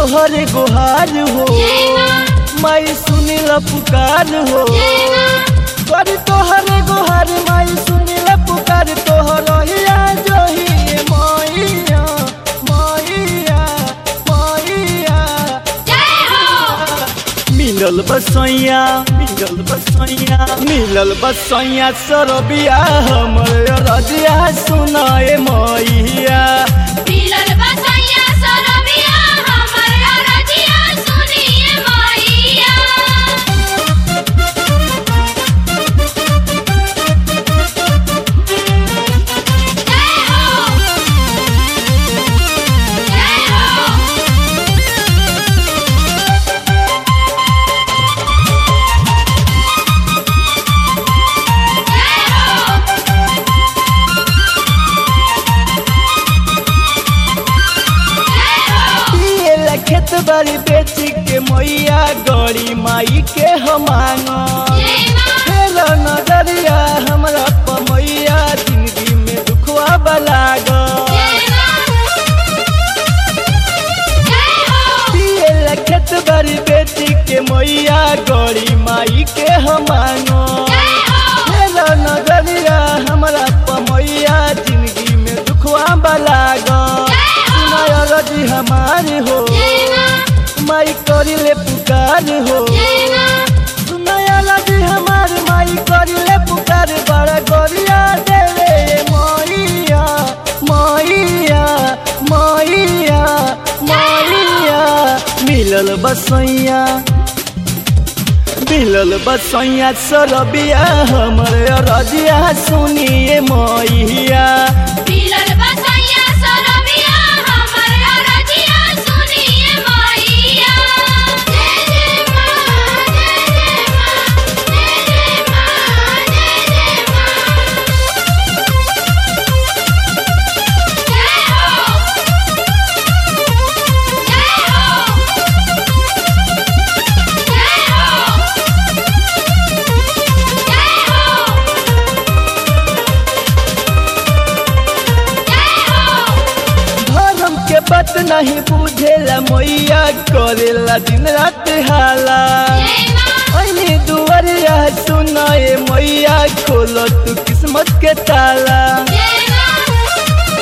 तोहर गुहार हो माई सुनिल पुकार हो कर तोहर गुहार माई सुनिल पुकार तोहर हिया जोही मैया मैया मैया मिलल बसैया मिलल बसैया मिलल बसैया सरबिया हमर रजिया सुनाए मैया मिलल बसैया सरबिया हमर रजिया सुनिए मैया जय हो जय हो जय हो जय हो पिए ला खेत बाड़ी बेच के मैया गड़ी माई के हम मांगो जय मां फेर नजरिया हमरा पमैया जिंदगी में दुखवा बलागो जय मां जय हो पिए ला खेत बाड़ी बेच के मैया गड़ी माई के हम मांगो जय हो फेर नजरिया हमरा पमैया जिंदगी में दुखवा बलागो सुनाय रजी हमारी हो जय मां माई करी ले पुकार हो जय मां सुनाया लगी हमार माई करिले पुकार बड़ा गोरिया देवे मैया मैया मैया मैया मिलल बसैया मिलल बसैया सरबिया हमर रजिया सुनिए मैया मिलल बसैया सरबिया हमर रजिया सुनिए मैया जय जय मां जय जय मां जय जय मां जय जय मां जय हो जय हो जय हो जय हो जय हो धर्म के बात नहीं बुझेला मैया करेला दिन रात हाला जय मां ऐनी दुआरिया सुनाए मैया खोलो तू किस्मत के ताला जय मां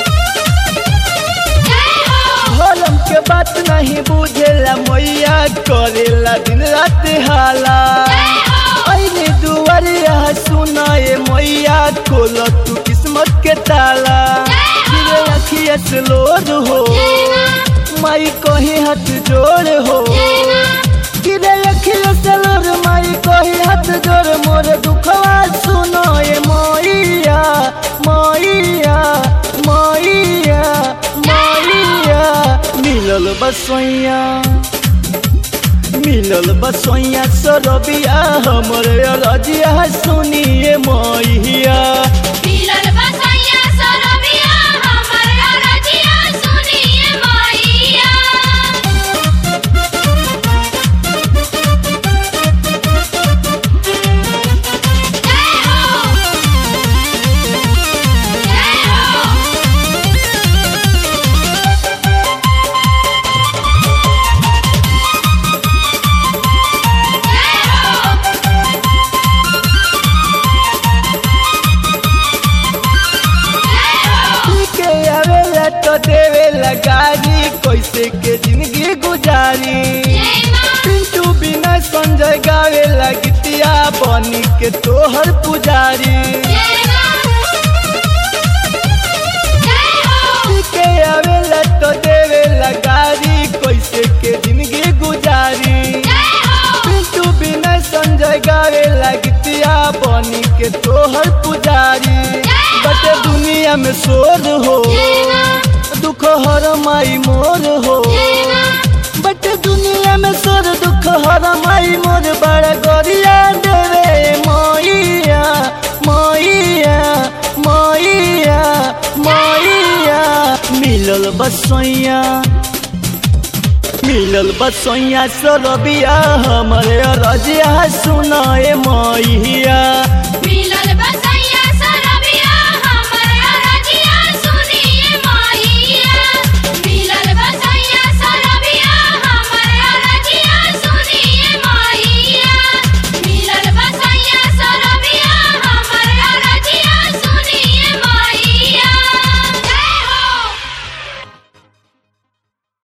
जय हो धर्म के बात नहीं बुझेला मैया करेला दिन रात हाला जय हो ऐनी दुआरिया सुनाए मैया खोलो तू किस्मत के ताला गिरे अखिया से लोड हो जय मां माई कहीं हाथ जोड़ हो जय मां गिरे अखिया से लोड माई कहीं हाथ जोड़ मोर दुखवा सुनो ये मैया मैया मैया मैया मिलल बसैया मिलल बसैया सरबिया हमर रजिया सुनिए मैया मिलल बसैया सरबिया हमर रजिया सुनिए मैया जय हो जय हो जय हो जय हो के आवेला तो देवेला गाड़ी कैसे के जिंदगी गुजारी जय मां पिंटू बिना संजय गावेला गीतिया बनी के तोहर पुजारी जय मां जय हो के आवेला तो देवेला गाड़ी कैसे के जिंदगी गुजारी जय हो पिंटू बिना संजय गावेला गीतिया बनी के तोहर पुजारी बटे दुनिया में शोर हो जय मां दुख हर माई मोर हो जय मां बट दुनिया में सोर दुख हर माई मोर बड़ा गोरिया देवे मैया मैया मैया मैया मिलल बसैया मिलल बसैया सरबिया हमरे रजिया सुनाए